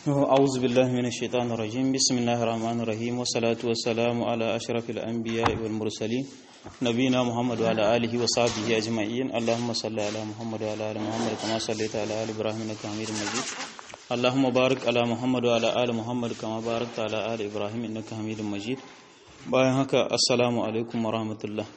أعوذ بالله من الشيطان الرجيم بسم الله الرحمن الرحيم والصلاة والسلام على أشرف الأنبياء والمرسلين نبينا محمد وعلى آله وصحبه أجمعين اللهم صل على محمد وعلى آل محمد كما صليت على آل إبراهيم إنك حميد مجيد اللهم بارك على محمد وعلى آل محمد كما باركت على آل إبراهيم إنك حميد مجيد bayan haka assalamu alaikum wa rahmatullah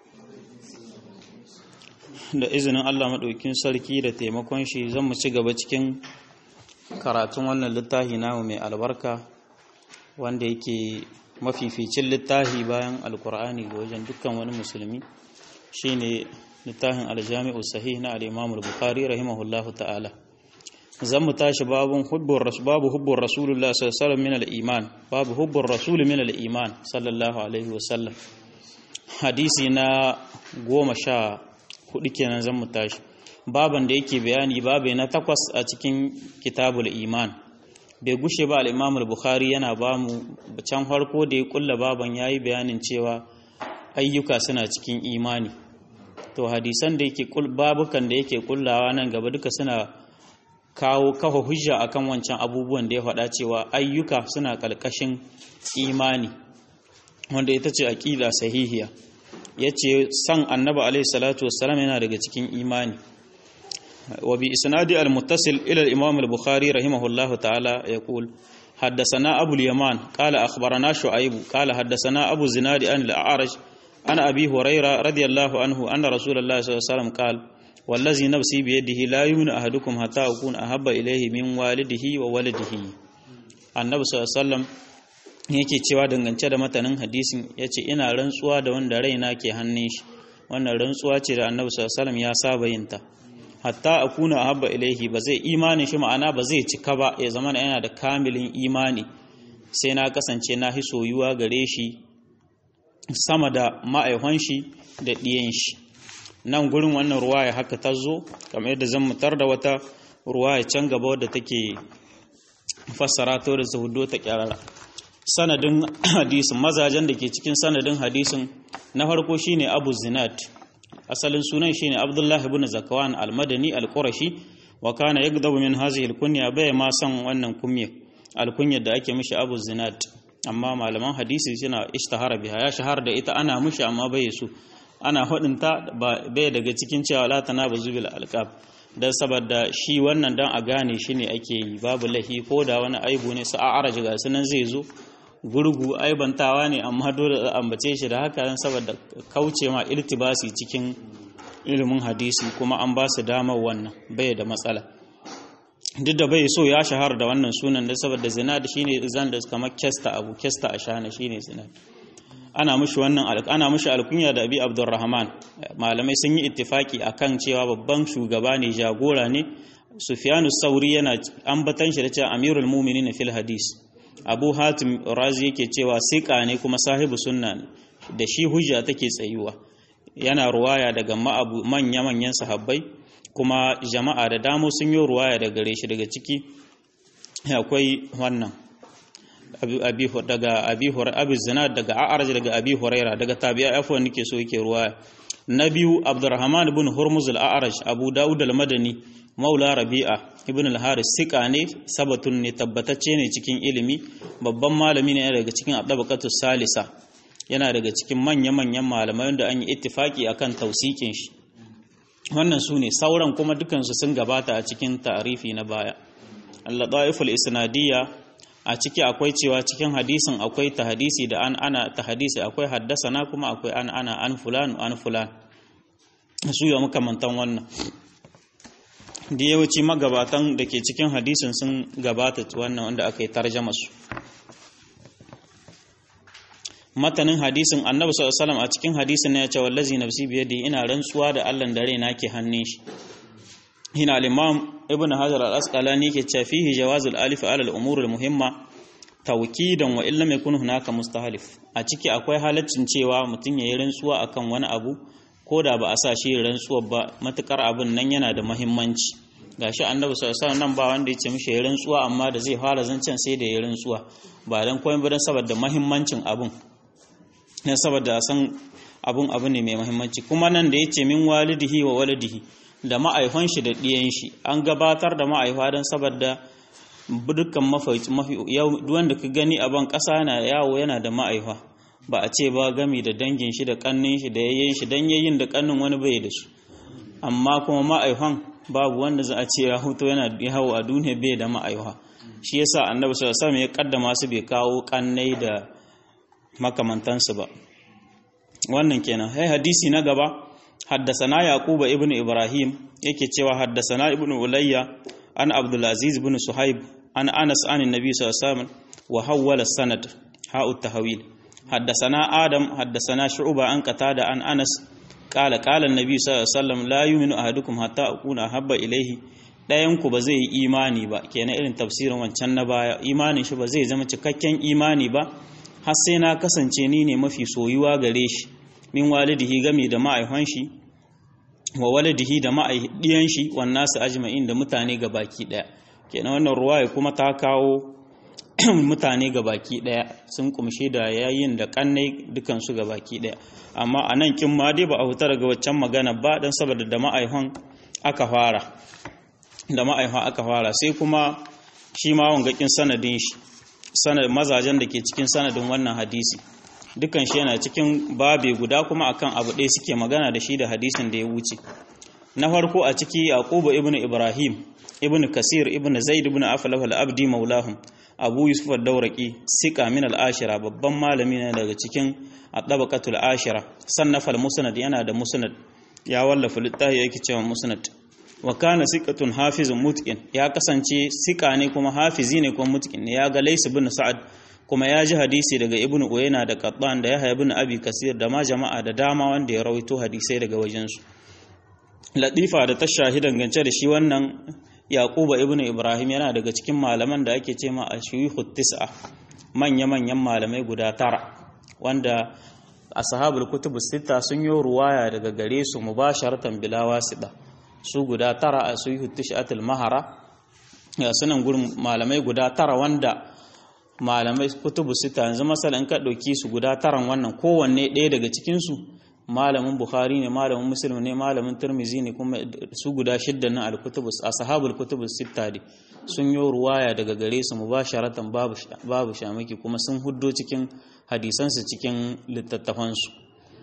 da izinin Allah maɗaukin sarki da taimakon shi zan mu ci gaba cikin karatun wannan littafi namu mai albarka wanda yake mafificin littafi bayan alkur'ani ga wajen dukkan wani musulmi shine littafin aljami'u sahih na al-imam al-bukhari rahimahullahu ta'ala zan mu tashi babun hubbur babu hubbur rasulullah sallallahu alaihi wasallam min al-iman babu hubbur rasul min al-iman sallallahu alaihi wasallam hadisi na goma sha hudu kenan zan mu tashi baban da yake bayani babu na takwas a cikin kitabul iman bai gushe ba al-imam al-bukhari yana ba mu can farko da ya kulla baban yayi bayanin cewa ayyuka suna cikin imani to hadisan da yake babukan da yake kullawa nan gaba duka suna kawo kafa hujja akan wancan abubuwan da ya faɗa cewa ayyuka suna ƙalƙashin imani wanda ita ce aqida sahihiya yace san annabi alaihi salatu wassalam yana daga cikin imani wa bi isnadi al-muttasil ila al-imam al-bukhari rahimahullahu ta'ala yaqul حدثنا أبو اليمان قال أخبرنا شعيب قال حدثنا أبو الزناد عن الأعرج عن أبي هريرة رضي الله عنه أن رسول الله صلى الله عليه وسلم قال wallazi nafsi biyadihi la yuminu ahadukum hatta akuna ahabba ilayhi min walidihi wa waladihi annabi sallallahu yake cewa dangance da matanin hadisin yace ina rantsuwa da wanda raina ke hannun shi wannan rantsuwa ce da annabi sallallahu ya saba yin ta hatta akuna ahabba ilayhi ba zai imanin shi ma'ana ba zai cika ba ya zama yana da kamilin imani sai na kasance na hi soyuwa gare shi sama da ma'aihon shi da ɗiyan shi nan gurin wannan ruwaya haka ta zo kamar yadda zan mutar da wata ruwaya can gaba wadda take fassara ta da zuhudo ta kyarara sanadin hadisin mazajen da ke cikin sanadin hadisin na farko shine abu zinat asalin sunan shine abdullahi ibn zakawan al-madani al-qurashi wa kana yagdabu min hadhihi al-kunya bai ma san wannan kunya al-kunya da ake mishi abu zinat amma malaman hadisi suna ishtahara biha ya shahara da ita ana mishi amma bai su ana hudunta bai daga cikin cewa la tanabazu bil alqab dan saboda shi wannan dan a gane shi ne ake yi babu lahi ko da wani aibu ne su a'araj ga sunan zai zo gurgu aibantawa ne amma dole a ambace shi da haka dan saboda kauce ma iltibasi cikin ilimin hadisi kuma an ba su damar wannan bai da matsala duk da bai so ya shahara da wannan sunan da saboda zina da shine zan da kamar kesta abu kesta ashana shine zina ana mushi wannan ana mushi alkunya da abi abdurrahman malamai sun yi ittifaki akan cewa babban shugaba ne jagora ne sufyanu sauri yana ambatan shi da cewa amirul mu'minin fil hadis abu hatim razi yake cewa siqa ne kuma sahibu sunna da shi hujja take tsayuwa yana ruwaya daga manya manyan sahabbai kuma jama'a da damo sun yi ruwaya daga gare shi daga ciki akwai wannan daga abi abi zinad daga a'raj daga abi huraira daga tabi'a afwan nake so yake ruwa na biyu abdurrahman ibn hurmuz al-a'raj abu daud al-madani maula rabi'a ibn al-haris sika ne sabatun ne tabbatacce ne cikin ilimi babban malami ne daga cikin abdabaqatu salisa yana daga cikin manya manyan malamai wanda an yi ittifaki akan tausikin shi wannan su ne sauran kuma dukansu sun gabata a cikin ta'arifi na baya al-ladaiful isnadiyya a ciki akwai cewa cikin hadisin akwai ta hadisi da an ana ta hadisi akwai haddasana kuma akwai an ana an fulan an fulan su ya makamantan wannan da yawanci magabatan da ke cikin hadisin sun gabata wannan wanda aka yi tarjama su matanin hadisin annabi sallallahu alaihi a cikin hadisin ya ce wallazi nafsi biyadi ina rantsuwa da Allah da raina ke hannun shi هنا الإمام ابن حجر الأسقلاني كتشافيه جواز الألف على الأمور المهمة توكيدا وإن لم يكن هناك مستحلف أتيكي أكوي حالة cewa mutum yayi rantsuwa akan wani abu ko da ba a sa shi rantsuwa ba matukar abin nan yana da muhimmanci gashi annabi sallallahu alaihi nan ba wanda yace mishi yayi rantsuwa amma da zai fara zancen sai da yayi rantsuwa ba dan komai ba dan saboda muhimmancin abun dan saboda san abun abu ne mai muhimmanci kuma nan da yace min walidihi wa walidihi da ma'aifan shi da ɗiyan shi an gabatar da ma'aifa don saboda dukkan mafi mafi wanda ka gani a ban ƙasa yana yawo yana da ma'aifa ba a ce ba gami da dangin shi da kannin shi da yayyen shi dan yayin da kannin wani bai da su amma kuma ma'aifan babu wanda za a ce ya huto yana yawo a duniya bai da ma'aifa shi yasa annabi sallallahu alaihi wasallam ya kaddama su bai kawo kannai da makamantansu ba wannan kenan hai hadisi na gaba haddasana yaquba ibnu ibrahim yake cewa haddasana ibnu ulayya an abdul aziz ibn suhaib an anas an annabi sallallahu alaihi wasallam wa hawwala sanad ha'u tahwil haddasana adam haddasana shu'ba an qatada an anas qala qala annabi sallallahu alaihi wasallam la yu'minu ahadukum hatta akuna habba ilayhi dayan ku ba zai yi imani ba kenan irin tafsirin wancan na baya imanin shi ba zai zama cikakken imani ba har sai na kasance ni ne mafi soyuwa gare shi min walidihi game da ma'aihon shi wa walidihi da ma'aidiyan shi wan nasu ajma'in da mutane ga baki daya kenan wannan ruwaya kuma ta kawo mutane ga baki daya sun kumshe da yayin da kannai dukan su ga baki daya amma anan kin ma dai ba a huta daga waccan magana ba dan saboda da ma'aihon aka fara da ma'aihon aka fara sai kuma shi ma wangakin sanadin shi sanad mazajen da ke cikin sanadin wannan hadisi dukan shi yana cikin babe guda kuma akan abu ɗaya suke magana da shi da hadisin da ya wuce na farko a ciki yaquba ibnu ibrahim ibnu kasir ibnu zaid ibnu aflah al-abdi maulahum abu yusuf ad-dawraqi sika min al-ashira babban malami ne daga cikin at-tabaqatul ashira sannafa al-musnad yana da musnad ya wallafa littafi yake cewa musnad wa kana siqatun hafizun mutqin ya kasance sika ne kuma hafizi ne kuma mutqin ne ya ga Lays ibn Sa'ad kuma ya ji hadisi daga Ibn Uyayna da Qattan da Yahya ibn Abi Kasir da ma jama'a da dama wanda ya rawaito hadisai daga wajen su Latifa da ta shahidan gance da shi wannan Yaquba ibn Ibrahim yana daga cikin malaman da ake ce ma ashuyukhu tis'a manya manyan malamai guda tara wanda ashabul kutubus sita sun yi ruwaya daga gare su mubasharatan bila wasida su guda tara a suyi tishatul mahara ya sunan gurin malamai guda tara wanda malamai kutubu sita yanzu masala in ka ɗauki su guda taran wannan kowanne ɗaya daga cikinsu malamin bukhari ne malamin muslim ne malamin turmizi ne kuma su guda shidda na alkutubus ashabul kutubus sita ne sun yi ruwaya daga gare su mubasharatan babu babu shamaki kuma sun huddo cikin hadisansu cikin littattafansu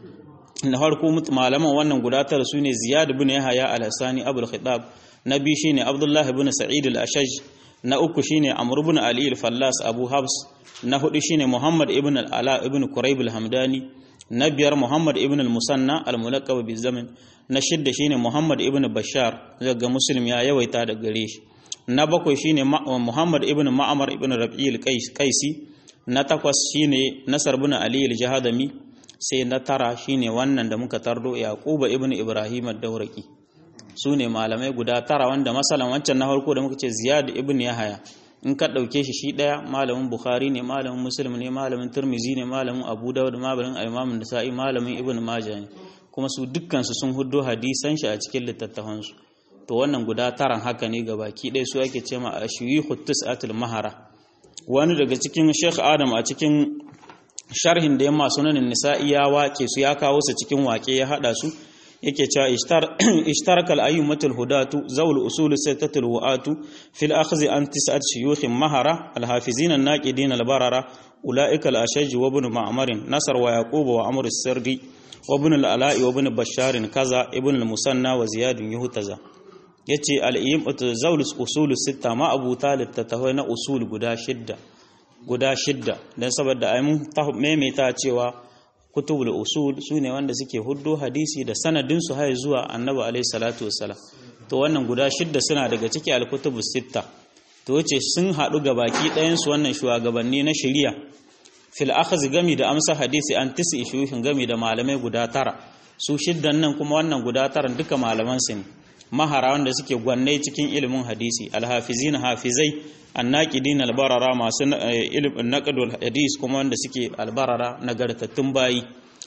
na farko malaman wannan guda tara su ne ziyad ibn yahya al-hasani abul khitab na biyu shine abdullah ibn sa'id al-ashaj na uku shine amr ibn ali al-fallas abu habs na hudu shine muhammad ibn al-ala ibn quraib al-hamdani na biyar muhammad ibn al-musanna al-mulaqab bi zaman na shidda shine muhammad ibn bashar daga muslim ya yawaita da gare shi na bakwai shine muhammad ibn ma'mar ibn rabi'i al-qaisi na takwas shine nasar ibn ali al-jahadami sai na tara shine wannan da muka tardo yaquba ibn ibrahim ad-dawraqi su ne malamai guda tara wanda masalan wancan na farko da muka ce ziyad ibn yahaya in ka dauke shi shi daya malamin bukhari ne malamin muslim ne malamin tirmizi ne malamin abu dawud malamin imam nasa'i malamin ibn majah ne kuma su dukkan su sun huddo hadisan shi a cikin littattafan su to wannan guda taran haka ne ga baki ɗaya su ake ce ma ashwihu tis'atul mahara wani daga cikin sheikh adam a cikin sharhin da yamma sunanin nisa'i ya wake su ya kawo su cikin wake ya hada su yake cewa ishtarakal ayyumatul hudatu zawul usul sittatul wa'atu fil akhdhi an tis'at shuyukh mahara al hafizin an naqidin al barara ulaika al ashaj wa ibn ma'mar nasar wa yaqub wa amr as-sirri wa ibn al ala'i wa ibn bashar kaza ibn al musanna wa ziyad yuhtaza yace al ayyumatu zawul usul sitta ma abu talib tatawai na usul guda shidda guda shidda dan saboda ai mun maimaita cewa kutubul usul su ne wanda suke huddo hadisi da sanadinsu har zuwa annabi alaihi salatu wassalam to wannan guda shidda suna daga ciki alkutubus sitta to wace sun haɗu ga baki ɗayansu wannan shugabanni na shari'a fil akhz gami da amsa hadisi an tisi shuhin gami da malamai guda tara su shiddan nan kuma wannan guda taran duka malaman su ne mahara wanda suke gwanne cikin ilimin hadisi alhafizin hafizai annaqidin albarara masu ilimin naqdul hadis kuma wanda suke albarara nagartattun bayi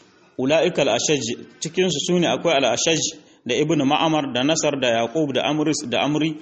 ulaika al-ashaj cikin su sune akwai al-ashaj da ibnu ma'amar da nasar da yaqub da amris da amri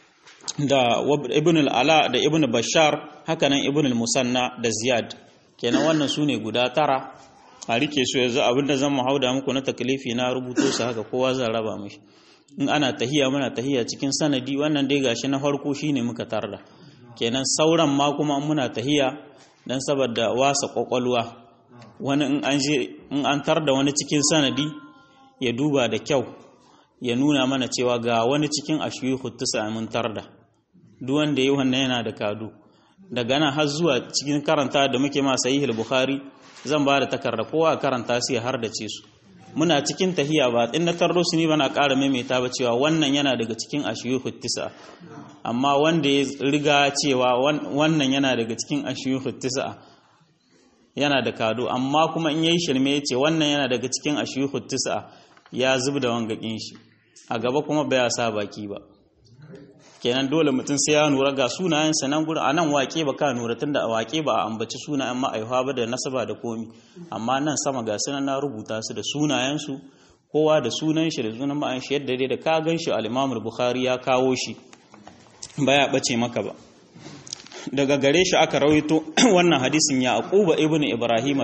da ibn al-ala da ibn bashar hakanan ibn al-musanna da ziyad kenan wannan sune guda tara a rike su yanzu abinda zan mu hauda muku na taklifi na rubuto su haka kowa zan raba mishi in ana tahiya muna tahiya cikin sanadi wannan dai gashi na farko shine muka tarda kenan sauran ma kuma muna tahiya dan saboda wasa kwakwalwa wani in an je in an tar da wani cikin sanadi ya duba da kyau ya nuna mana cewa ga wani cikin ashiyuhu tisa mun tarda duk wanda yi wannan yana da kadu daga nan har zuwa cikin karanta da muke ma sahih bukhari zan ba da takarda kowa karanta su ya hardace su muna cikin tahiya ba in na tarro su ni bana ƙara maimaita ba cewa wannan yana daga cikin ashiyuhu tisa amma wanda ya riga cewa wannan yana daga cikin ashiyuhu tisa yana da kado amma kuma in yayi shirme ya ce wannan yana daga cikin ashiyuhu tisa ya zub da wangakin shi a gaba kuma baya sa baki ba kenan dole mutum sai ya nura ga sunayen nan gurin a nan wake ba ka nura tunda a wake ba a ambaci sunayen ma'aihuwa ba da nasaba da komi amma nan sama ga sunan na rubuta su da sunayensu kowa da sunan shi da sunan ma'an shi yadda dai da ka gan shi al-Imam bukhari ya kawo shi baya bace maka ba daga gare shi aka rawaito wannan hadisin ya aquba ibnu ibrahim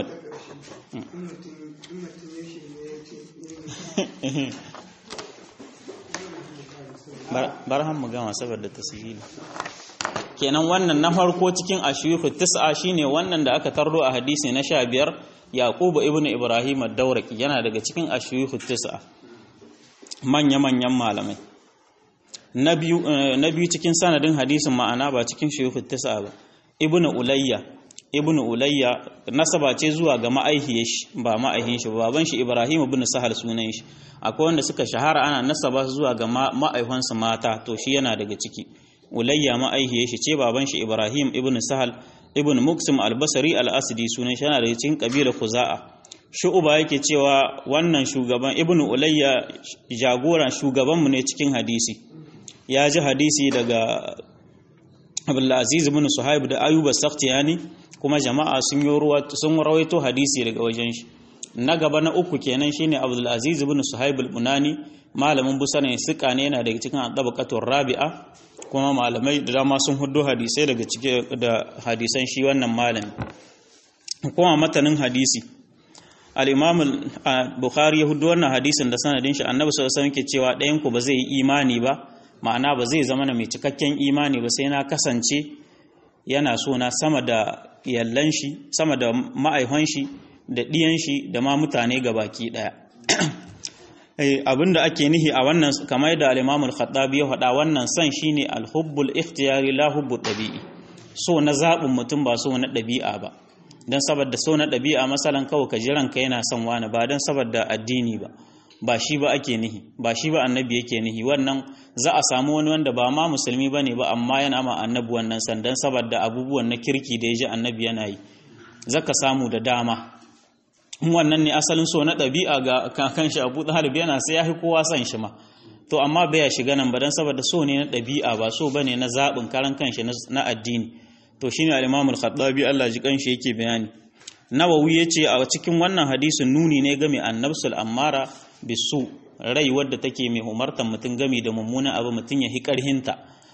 barhan mu gama saboda tasiri kenan wannan na farko cikin ashiyuhu tis'a shine wannan da aka tardo a hadisi na 15 yaqubu ibnu ibrahim ad-dawraki yana daga cikin ashiyuhu tis'a manya manyan malamai na biyu na biyu cikin sanadin hadisin ma'ana ba cikin shuyuhu tis'a ba ibnu ulayya ibnu ulayya nasaba ce zuwa ga ma'aihiyar shi ba ma'aihin shi baban shi ibrahim ibn sahal sunan shi akwai wanda suka shahara ana nasaba zuwa ga ma'aihansa mata to shi yana daga ciki ulayya ma'aihiyar shi ce baban shi ibrahim ibn sahal ibn muksim al-basri al-asdi sunan shi yana daga cikin kabilar khuza'a shu'uba yake cewa wannan shugaban ibn ulayya jagoran shugabanmu ne cikin hadisi ya ji hadisi daga abdulaziz ibn suhaib da ayuba sakhtiyani kuma jama'a sun yi sun rawaito hadisi daga wajen shi na gaba na uku kenan shine abdulaziz ibn suhaib al-bunani malamin busana ne suka ne yana daga cikin tabaqatur rabi'a kuma malamai da dama sun huddo hadisai daga cike da hadisan shi wannan malami kuma matanin hadisi al-imam al-bukhari ya huddo wannan hadisin da sanadin shi annabi sallallahu alaihi wasallam ke cewa ɗayan ku ba zai yi imani ba ma'ana ba zai zama na mai cikakken imani ba sai na kasance yana so na sama da yallan shi sama da ma'aihon shi da ɗiyan shi da ma mutane ga baki ɗaya abinda ake nihi a wannan kamar da al-imamul khattabi ya faɗa wannan son shine al-hubbul ikhtiyari la hubbul ɗabi'i so na zaɓin mutum ba so na ɗabi'a ba don saboda so na ɗabi'a masalan kawai ka ji ranka yana son wani ba don saboda addini ba ba shi ba ake nihi ba shi ba annabi yake nihi wannan za a samu wani wanda ba ma musulmi bane ba amma yana ma annabi wannan sandan saboda abubuwan na kirki da ya ji annabi yana yi zaka samu da dama wannan ne asalin so na ɗabi'a ga kan shi abu talib yana sai ya fi kowa son shi ma to amma bai ya shiga nan ba dan saboda so ne na ɗabi'a ba so bane na zaɓin karan kanshi na addini to shine al-imam al-khattabi Allah ji kanshi yake bayani nawawi yace a cikin wannan hadisin nuni ne game annabsul ammara bisu rai wadda take mai umartan mutum gami da mummunan abu mutum ya hi karhinta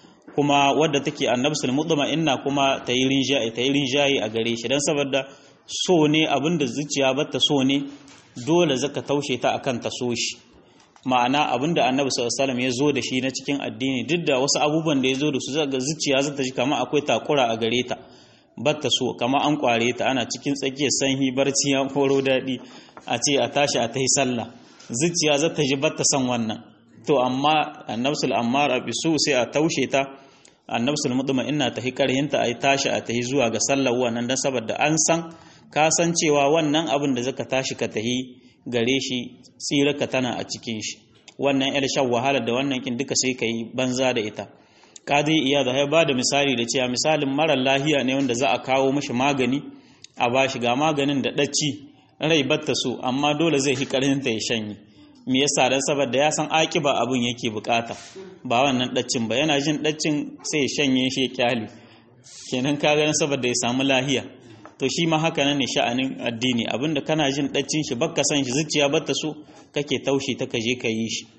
kuma wadda take annabsul mutma inna kuma ta yi rinjaye ta yi rinjaye a gare shi dan saboda so ne abinda zuciya bata so ne dole zaka taushe ta akan ta so shi ma'ana abinda annabi sallallahu alaihi wasallam ya zo da shi na cikin addini duk da wasu abubuwan da ya zo da su zaga zuciya zata ji kamar akwai takura a gare ta batta so kamar an kware ta ana cikin tsakiyar sanyi barci ya koro daɗi a ce a tashi a tahi sallah zuciya za ta ji batta son wannan to amma annabsul ammar bisu sai a taushe ta annabsul mutuma ina ta hi karhinta a tashi a tahi zuwa ga sallar wannan dan saboda an san ka san cewa wannan abin da zaka tashi ka tahi gare shi tsiraka tana a cikin shi wannan yar shan wahala da wannan kin duka sai kai banza da ita kadi iya da ya bada misali da cewa misalin mara lahiya ne wanda za a kawo mishi magani a bashi ga maganin da dacci rai batta so amma dole zai hi karhinta ya shanye me yasa dan saboda ya san akiba abun yake bukata ba wannan daccin ba yana jin daccin sai ya shanye shi ya kyale kenan ka ga saboda ya samu lahiya to shi ma haka nan ne sha'anin addini abinda kana jin daccin shi bakka san shi zuciya batta so kake taushi ta kaje ka yi shi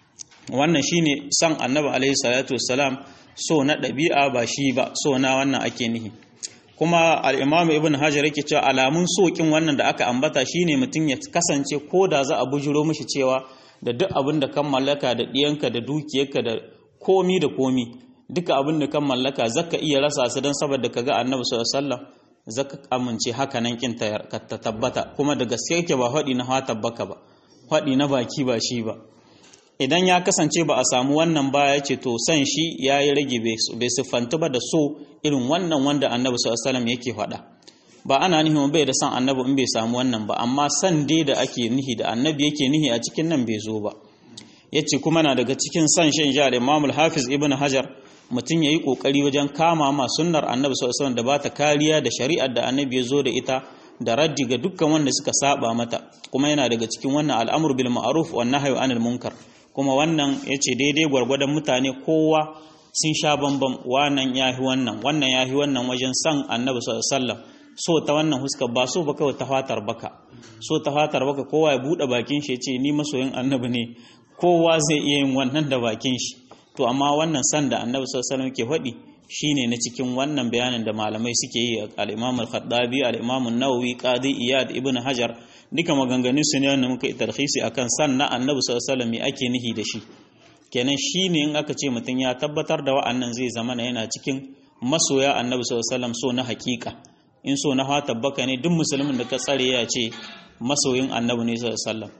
wannan shine san annabi alaihi salatu wassalam so na ɗabi'a ba shi ba so na wannan ake nihi kuma al-imam ibn hajar yake cewa alamun sokin wannan da aka ambata shine mutum ya kasance ko da za a bujiro mishi cewa da duk abin da kan mallaka da ɗiyanka da dukiyarka da komi da komi duka abin da kan mallaka zaka iya rasa su don saboda kaga annabi sallallahu alaihi wasallam zaka amince haka nan kin ta tabbata kuma da gaske yake ba faɗi na hata baka ba faɗi na baki ba shi ba idan ya kasance ba a samu wannan ba ya ce to san shi ya yi rage bai siffanta ba da so irin wannan wanda annabi sallallahu alaihi wasallam yake faɗa ba ana nihin bai da san annabi in bai samu wannan ba amma san dai da ake nihi da annabi yake nihi a cikin nan bai zo ba yace kuma na daga cikin san shan ja da Imam hafiz Ibn Hajar mutum yayi kokari wajen kama ma sunnar annabi sallallahu alaihi wasallam da bata kariya da shari'ar da annabi ya zo da ita da raddi ga dukkan wanda suka saba mata kuma yana daga cikin wannan al'amru bil ma'ruf wan nahyu anil munkar kuma wannan yace daidai gwargwadon mutane kowa sun sha bambam wannan yahi wannan wannan yahi wannan wajen san annabi sallallahu alaihi wasallam so ta wannan huska ba so ba kawai ta fatar baka so ta fatar baka kowa ya bude bakin shi yace ni masoyin annabi ne kowa zai iya yin wannan da bakin shi to amma wannan san da annabi sallallahu alaihi wasallam ke faɗi shine na cikin wannan bayanin da malamai suke yi al-Imam al-Khattabi al-Imam an-Nawawi Qadi Iyad Ibn Hajar duka maganganun su ne wanda muka yi tarhisi akan san na annabi sallallahu alaihi wasallam ake nihi da shi kenan shine in aka ce mutum ya tabbatar da wa'annan zai zama yana cikin masoya annabi sallallahu alaihi wasallam so na hakika in so na fata baka ne duk musulmin da ka tsare ya ce masoyin annabi ne sallallahu alaihi wasallam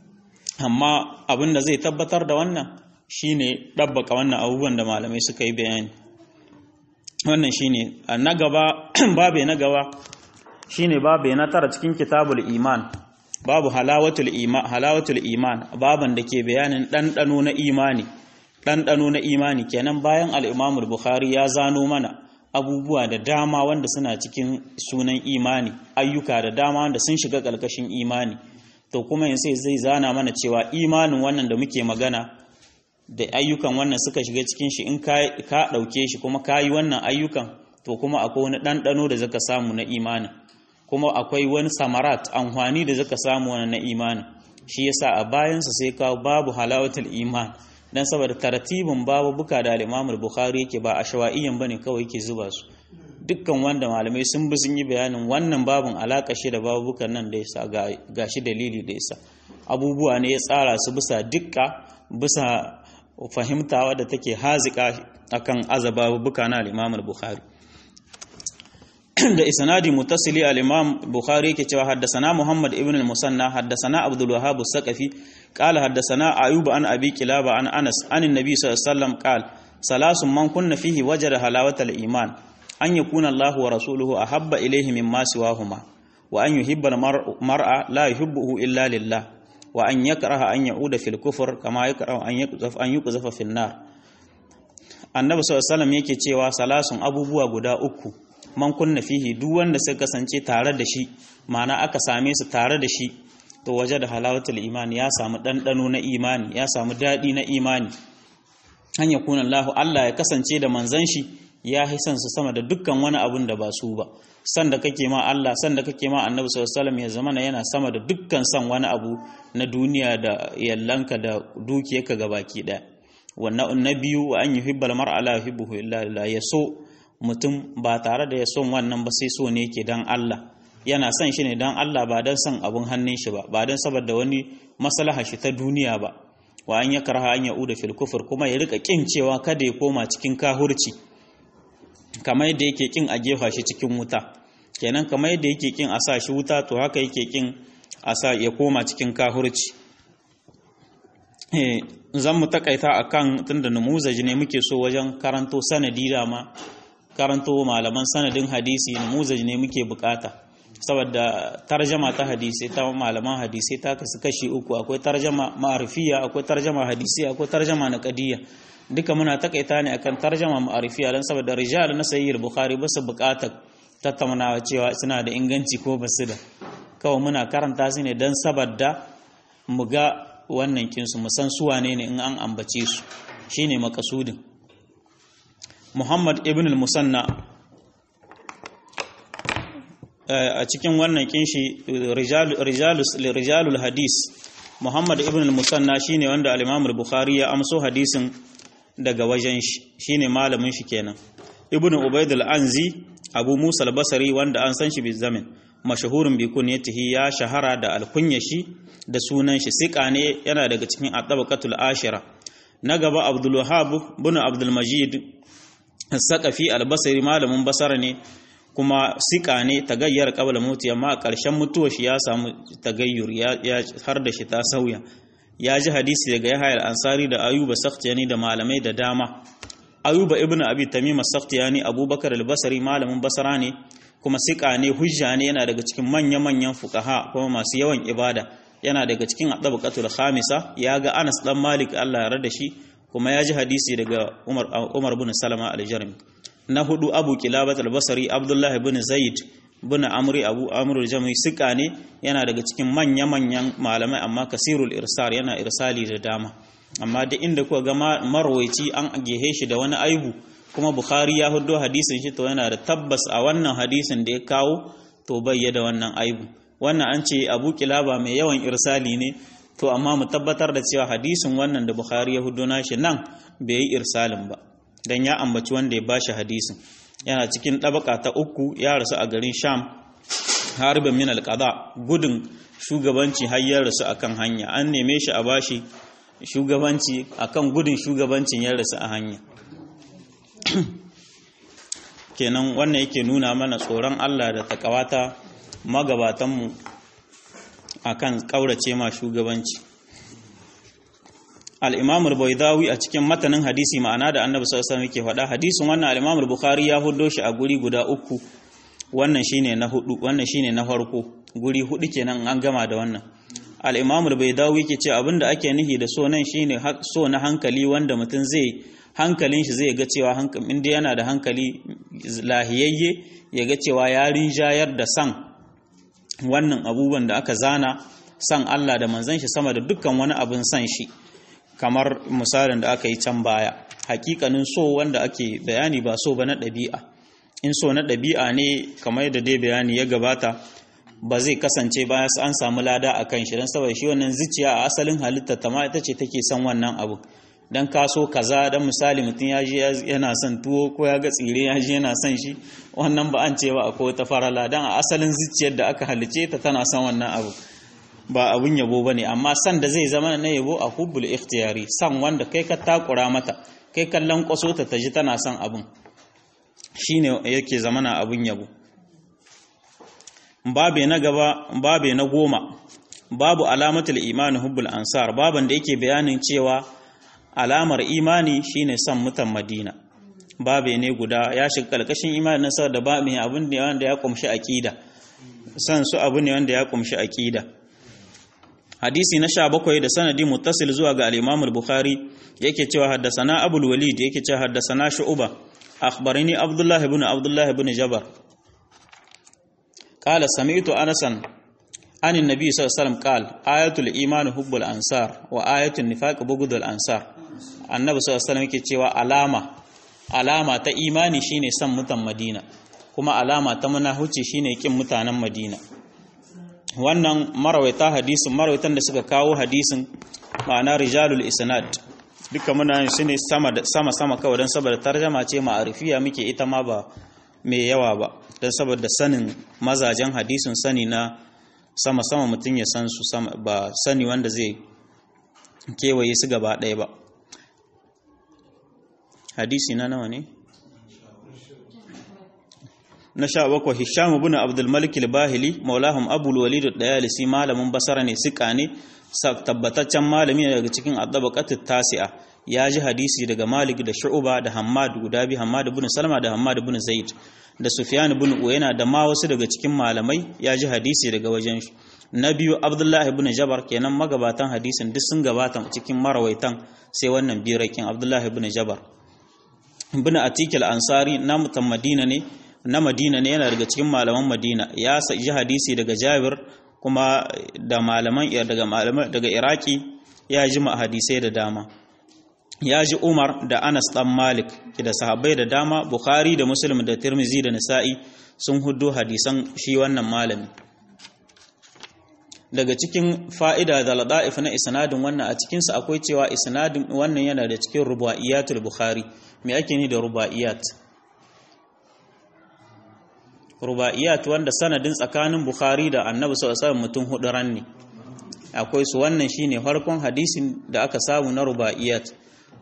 amma abin da zai tabbatar da wannan shine dabbaka wannan abubuwan da malamai suka yi bayani wannan shine na gaba babe na gaba shine babe na tara cikin kitabul iman babu halawatul iman halawatul iman baban da ke bayanin ɗanɗano na imani ɗanɗano na imani kenan bayan al-Imam bukhari ya zano mana abubuwa da dama wanda suna cikin sunan imani ayyuka da dama wanda sun shiga ƙarƙashin imani to kuma yanzu zai zana mana cewa imanin wannan da muke magana da ayyukan wannan suka shiga cikin shi in ka ɗauke shi kuma ka yi wannan ayyukan to kuma akwai wani ɗanɗano da zaka samu na imanin kuma akwai wani samarat amfani da zaka samu wani na imanin shi yasa a bayansa sai kawo babu halawatul iman dan saboda tartibin babu buka da al-Imam bukhari yake ba ashawaiyan bane kawai yake zuba su dukkan wanda malamai sun bi sun yi bayanin wannan babun alaka shi da babukan nan da yasa gashi dalili da yasa abubuwa ne ya tsara su bisa dukka bisa fahimta wadda take hazika akan azaba buka na al-Imam bukhari da isnadi mutasili al-Imam Bukhari yake cewa haddathana Muhammad ibn al-Musanna haddathana Abdul Wahhab as-Saqafi qala haddathana Ayub an Abi Kilaba an Anas an an-Nabi sallallahu alaihi wasallam qala salasun man kunna fihi wajada halawatal iman an yakuna Allah wa rasuluhu ahabba ilayhi mimma siwahuma wa an yuhibba al-mar'a la yuhibbuhu illa lillah wa an yakraha an ya'uda fil kufr kama yakrahu an yuqzaf an yuqzafa fin nar Annabi sallallahu alaihi wasallam yake cewa salasun abubuwa guda uku man kunna fihi duk wanda suka kasance tare da shi ma'ana aka same su tare da shi to waje da halawatul imani ya samu ɗanɗano na imani ya samu daɗi na imani an ya kuna Allah Allah ya kasance da manzan shi ya hisan su sama da dukkan wani abun da ba su ba san da kake ma Allah san da kake ma Annabi sallallahu alaihi wasallam ya zama yana sama da dukkan san wani abu na duniya da yallanka da dukiyarka gabaki ɗaya wannan na biyu wa an yuhibbal mar'a la yuhibbuhu illa lillah ya so mutum ba tare da ya son wannan ba sai so ne yake dan Allah yana son shi ne dan Allah ba dan son abun hannun shi ba ba dan saboda wani maslaha shi ta duniya ba wa an yakraha an yauda fil kufur kuma ya rika kin cewa kada ya koma cikin kahurci kamar yadda yake kin a gefa shi cikin wuta kenan kamar yadda yake kin a sa shi wuta to haka yake kin a sa ya koma cikin kahurci zan mu takaita akan tunda numuzaji ne muke so wajen karanto sanadi dama karanto malaman sanadin hadisi namuzaj ne muke bukata saboda tarjama ta hadisi ta malaman hadisi ta kasu kashi uku akwai tarjama ma'arifiya akwai tarjama hadisi akwai tarjama na qadiyya duka muna takaita ne akan tarjama ma'arifiya dan saboda rijal na sahih bukhari ba su bukatar tattaunawa cewa suna da inganci ko ba su da kawai muna karanta su ne dan saboda mu ga wannan kinsu mu san su wane ne in an ambace su shine makasudin Muhammad ibn al-Musanna a cikin wannan kinshi rijalul hadis Muhammad ibn al-Musanna shine wanda al-Imam al-Bukhari ya amso hadisin daga wajen shi shine malamin shi kenan Ibn Ubayd al-Anzi Abu Musa al-Basri wanda an san shi bi zamin mashahurun bi kunyatihi ya shahara da alkunya shi da sunan shi sika ne yana daga cikin at-tabaqatul ashira na gaba Abdul Wahhab ibn Abdul Majid saqafi al-basri malamin basara ne kuma sika ne tagayyar qabla mutu amma a ƙarshen mutuwar shi ya samu tagayyur ya har da shi ta sauya ya ji hadisi daga Yahya al-Ansari da Ayuba Sakhtiyani da malamai da dama Ayuba ibn Abi Tamim Sakhtiyani Abubakar al-Basri malamin Basra ne kuma sika ne hujja ne yana daga cikin manya-manyan fuqaha kuma masu yawan ibada yana daga cikin adabaqatul khamisa ya ga Anas dan Malik Allah ya rada shi kuma ya ji hadisi daga Umar Umar bin Salama al-Jarmi na hudu Abu Kilabat al-Basri Abdullah ibn Zaid bin Amri Abu Amr al-Jami sika ne yana daga cikin manya-manyan malamai amma kasirul irsal yana irsali da dama amma da inda kuka ga marwaici an gehe shi da wani aibu kuma Bukhari ya hudo hadisin shi to yana da tabbas a wannan hadisin da ya kawo to bai da wannan aibu wannan an ce Abu Kilaba mai yawan irsali ne to amma mu tabbatar da cewa hadisin wannan da Bukhari ya hudo nashi nan bai yi irsalin ba dan ya ambaci wanda ya bashi hadisin yana cikin ɗabaka ta uku ya rasu a garin sham harbin min alƙada gudun shugabanci har ya rasu akan hanya an neme shi a bashi shugabanci akan gudun shugabancin ya rasu a hanya kenan wannan yake nuna mana tsoron Allah da takawata magabatanmu akan ƙaurace ma shugabanci al-Imam al-Baydawi a cikin matanin hadisi ma'ana da Annabi sallallahu alaihi wasallam yake faɗa hadisin wannan al-Imam al-Bukhari ya huddo shi a guri guda uku wannan shine na hudu wannan shine na farko guri hudu kenan an gama da wannan al-Imam al-Baydawi yake ce abinda ake nihi da so nan shine so na hankali wanda mutum zai hankalin shi zai ga cewa hankali inda yana da hankali lahiyayye ya ga cewa ya rinjayar da san wannan abubuwan da aka zana san Allah da manzon shi sama da dukkan wani abin san shi kamar misalin da aka yi can baya hakikanin so wanda ake bayani ba so ba na ɗabi'a in so na ɗabi'a ne kamar yadda dai bayani ya gabata ba zai kasance bayan an samu lada a kan shi don saboda shi wannan zuciya a asalin halitta ta ma ita ce take son wannan abu dan ka so kaza dan misali mutum ya je yana son tuwo ko ya ga tsire ya je yana son shi wannan ba an ce ba akwai wata farala dan a asalin zuciyar da aka halice ta tana son wannan abu ba abun yabo bane amma san da zai zama na yabo a hubbul ikhtiyari san wanda kai ka takura mata kai kallon kwaso ta taji tana son abun shine yake zama na abun yabo babe na gaba babe na goma babu alamatul imani hubbul ansar baban da yake bayanin cewa alamar imani shine son mutan madina babe ne guda ya shiga kalkashin imani na saboda ba mai abin da wanda ya kumshi aqida san su abu ne wanda ya kumshi aqida hadisi na 17 da sanadi muttasil zuwa ga al-Imam al-Bukhari yake cewa haddasana Abul Walid yake cewa haddasana Shu'ba akhbarani Abdullah ibn Abdullah ibn Jabar qala sami'tu Anasan عن النبي صلى الله عليه وسلم قال آية الإيمان حب الأنصار وآية النفاق بغض الأنصار النبي صلى الله عليه وسلم yake cewa alama alama ta imani shine san mutan Madina kuma alama ta munafici shine kin mutanen Madina wannan marawaita hadisin marawaitan da suka kawo hadisin ma'ana rijalul isnad duka muna yin shine sama sama sama kawai dan saboda tarjama ce ma'arifiya muke ita ma ba mai yawa ba dan saboda sanin mazajen hadisin sani na sama-sama mutum ya san su ba sani wanda zai kewaye su gaba ɗaya ba hadisi na nawa ne na sha bakwai hisham ibn abdul malik al-bahili maulahum abul walid ad-dayalisi malamin basara ne sika ne tabbataccen malami daga cikin adabaqatut tasi'a ya ji hadisi daga malik da shu'ba da hammad guda bi hammad ibn salama da hammad ibn zaid da Sufyan ibn Uyayna da ma wasu daga cikin malamai ya ji hadisi daga wajen shi na biyu Abdullah ibn Jabar kenan magabatan hadisin duk sun gabata cikin marawaitan sai wannan birakin Abdullah ibn Jabar ibn Atik al-Ansari na mutan Madina ne na Madina ne yana daga cikin malaman Madina ya ji hadisi daga Jabir kuma da malaman daga malaman daga Iraki ya ji ma hadisai da dama ya ji Umar da Anas ɗan Malik da sahabbai da dama Bukhari da Muslim da Tirmizi da Nisa'i sun hudu hadisan shi wannan malami daga cikin fa'ida da lada'if na isnadin wannan a cikinsa akwai cewa isnadin wannan yana da cikin ruba'iyatul Bukhari me ake ni da ruba'iyat ruba'iyat wanda sanadin tsakanin Bukhari da Annabi sallallahu alaihi wasallam mutum hudu ranne akwai su wannan shine farkon hadisin da aka samu na ruba'iyat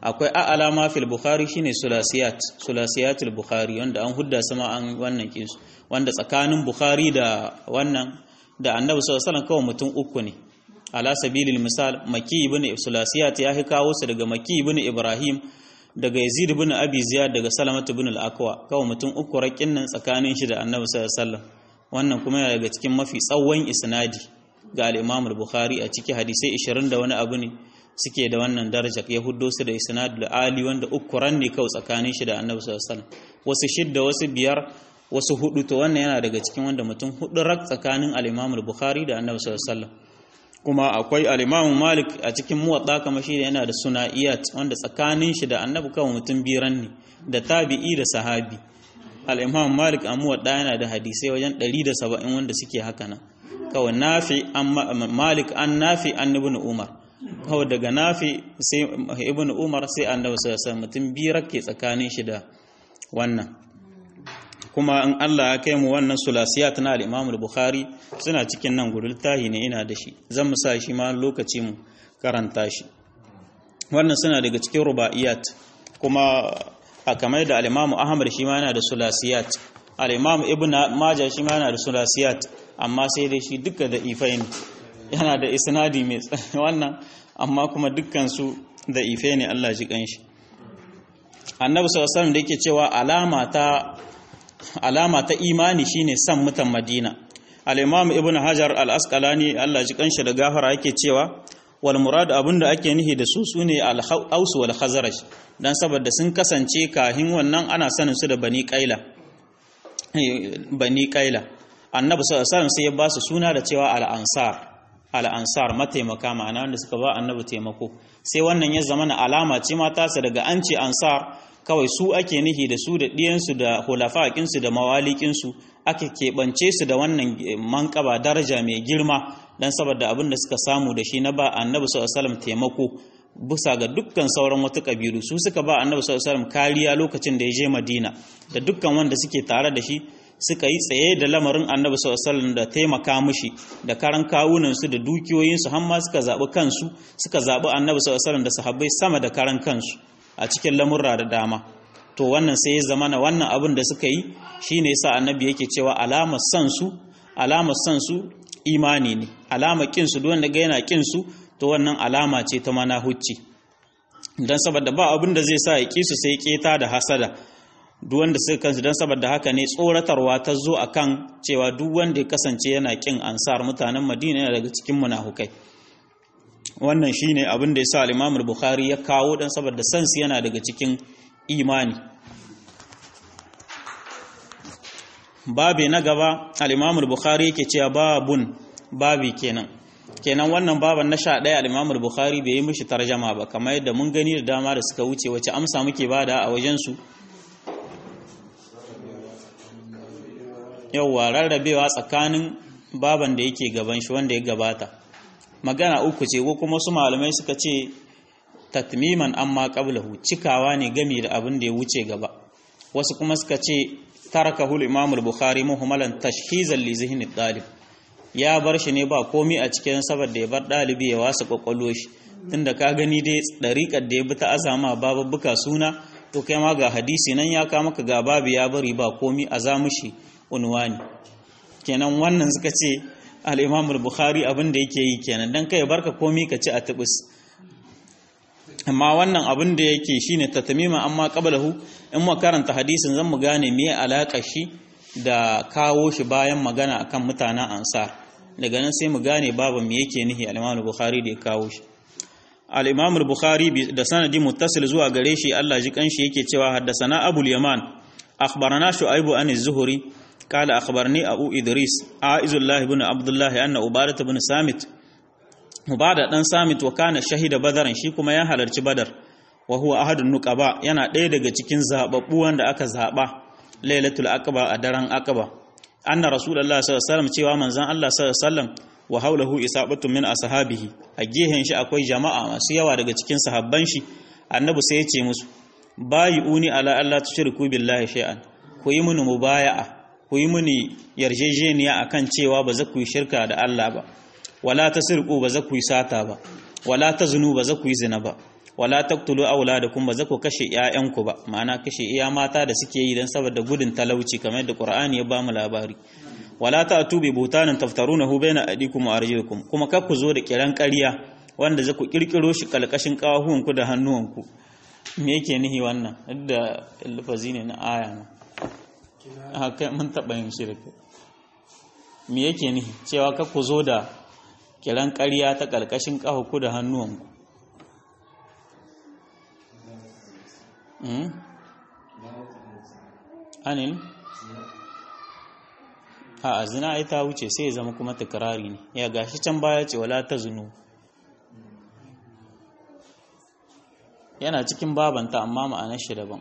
akwai a'ala ma fil bukhari shine sulasiyat sulasiyatul bukhari wanda an hudda sama an wannan kinsu wanda tsakanin bukhari da wannan da annabi sallallahu alaihi wasallam kawai mutum uku ne ala sabilil misal maki ibn sulasiyat ya hi kawo su daga maki ibn ibrahim daga yazid ibn abi ziyad daga salamat ibn al-aqwa kawai mutum uku rakin nan tsakanin shi da annabi sallallahu alaihi wasallam wannan kuma yana daga cikin mafi tsawon isnadi ga al-imam al-bukhari a ciki hadisai 20 da wani abu ne suke da wannan daraja ya huddo su da isnadul ali wanda uku ran ne kawai tsakanin shi da annabi sallallahu alaihi wasallam wasu shidda wasu biyar wasu hudu to wannan yana daga cikin wanda mutum hudu rak tsakanin al-imam al-bukhari da annabi sallallahu alaihi wasallam kuma akwai al-Imam Malik a cikin muwatta kamar shi yana da suna'iyat wanda tsakanin shi da Annabi kawai mutum biran ne da tabi'i da sahabi al-Imam Malik a muwatta yana da hadisai wajen 170 wanda suke haka nan kawai Nafi an Malik an Nafi an Ibn Umar kawai daga Nafi sai Ibn Umar sai Annabi sallallahu alaihi wasallam mutum birar ke tsakanin shi da wannan kuma in Allah ya kai mu wannan sulasiyat na al-Imam al-Bukhari suna cikin nan gudul tahi ne ina da shi zan mu sa shi ma lokaci mu karanta shi wannan suna daga cikin rubaiyat kuma a kamar da al-Imam Ahmad shi ma yana da sulasiyat al-Imam Ibn Majah shi ma yana da sulasiyat amma sai dai shi duka da ifain yana da isnadi mai wannan amma kuma dukkan su da ife ne Allah ji kanshi annabi sallallahu alaihi wasallam da yake cewa alama ta alama ta imani shine san mutan Madina al-Imam Ibn Hajar al-Asqalani Allah ji kanshi da gafara yake cewa wal murad abinda ake nihi da su sune al-Aus wal Khazraj dan saboda sun kasance kahin wannan ana sanin su da Bani Qaila Bani Qaila Annabi sallallahu alaihi wasallam sai ya ba su suna da cewa al-Ansar al-Ansar mataimaka ma'ana wanda suka ba Annabi taimako sai wannan ya zama na alama ce mata su daga an ce Ansar kawai su ake nihi da su da ɗiyansu da hulafaƙinsu da mawalikinsu aka keɓance su da wannan manƙaba daraja mai girma don saboda abin da suka samu da shi na ba annabi sallallahu taimako bisa ga dukkan sauran wata ƙabilu su suka ba annabi sallallahu kariya lokacin da ya je madina da dukkan wanda suke tare da shi suka yi tsaye da lamarin annabi sallallahu da taimaka mishi da karan kawunansu da dukiyoyinsu har ma suka zaɓi kansu suka zaɓi annabi sallallahu da sahabbai sama da karan kansu a cikin lamurra da dama to wannan sai ya zama na wannan abin da suka yi shine yasa annabi yake cewa alamar san su alamar san su imani ne alamar kin su wanda ga yana kin su to wannan alama ce ta mana hucci dan saboda ba abin da zai sa ya kisu sai keta da hasada duk wanda suka kansu dan saboda haka ne tsoratarwa ta zo akan cewa duk wanda ya kasance yana kin ansar mutanen Madina yana daga cikin munafukai wannan shine abin da yasa al-Imam al-Bukhari ya kawo dan saboda sansu yana daga cikin imani babi na gaba al-Imam al-Bukhari yake cewa babun babi kenan kenan wannan baban na 11 al-Imam al-Bukhari bai yi mishi tarjama ba kamar yadda mun gani da dama da suka wuce wace amsa muke bada a wajen su yauwa rarrabewa tsakanin baban da yake gaban shi wanda ya gabata magana uku ce ko kuma su malamai suka ce tatmiman amma qablahu cikawa ne game da abin da ya wuce gaba wasu kuma suka ce tarakahu al-imam al-bukhari muhammalan tashhizan li zihni dalib ya bar shi ne ba komai a cikin saboda ya bar dalibi ya wasa kwakwalo shi tunda ka gani dai dariƙar da ya bi ta azama babbuka suna to kai ma ga hadisi nan ya ka maka ga babu ya bari ba komai a zamushi unwani kenan wannan suka ce al-imam al-bukhari abin da yake yi kenan dan kai barka komai ka ci a tubus amma wannan abin da yake shine tatmima amma qablahu in mu karanta hadisin zan mu gane me alaka shi da kawo shi bayan magana akan mutanen ansar daga nan sai mu gane babu me yake nihi al-imam al-bukhari da ya kawo shi al-imam al-bukhari da sanadi muttasil zuwa gare shi Allah ji kanshi yake cewa haddasana abul yaman akhbarana shu'aibu an az-zuhri قال أخبرني أبو إدريس عائز الله بن عبد الله أن أبادة بن سامت مبادة بن سامت وكان شهيد بدر shi kuma ya halarci badar wa huwa ahadun nuqaba yana ɗaya daga cikin zababbu wanda aka zaba lailatul aqaba a daren aqaba anna rasulullah sallallahu alaihi wasallam cewa manzon Allah sallallahu alaihi wasallam wa haulahu isabatu min ashabihi a gehen shi akwai jama'a masu yawa daga cikin sahabban shi annabi sai ya ce musu bayi'uni ala alla tushriku billahi shay'an ku yi mini mubaya'a ku yi mini yarjejeniya akan cewa ba za ku yi shirka da Allah ba wala ta sirku ba za ku yi sata ba wala ta zunu ba za ku yi zina ba wala taqtulu auladakum ba za ku kashe ƴaƴanku ba ma'ana kashe iya mata da suke yi dan saboda gudun talauci kamar yadda Qur'ani ya ba mu labari wala ta'tu bi butanin taftarunahu baina adikum wa arjulikum kuma kar ku zo da kiran ƙarya wanda za ku kirkiro shi kalkashin kawahuwanku da hannuwanku me yake nihi wannan da lafazi ne na aya na haka mun taɓa yin shirka me yake nihi cewa kar ku zo da kiran ƙarya ta kalkashin kawahuku da hannuwanku anil a zina ai ta wuce sai ya zama kuma takrari ne ya gashi can baya ce wala ta zunu yana cikin babanta amma ma'anar shi daban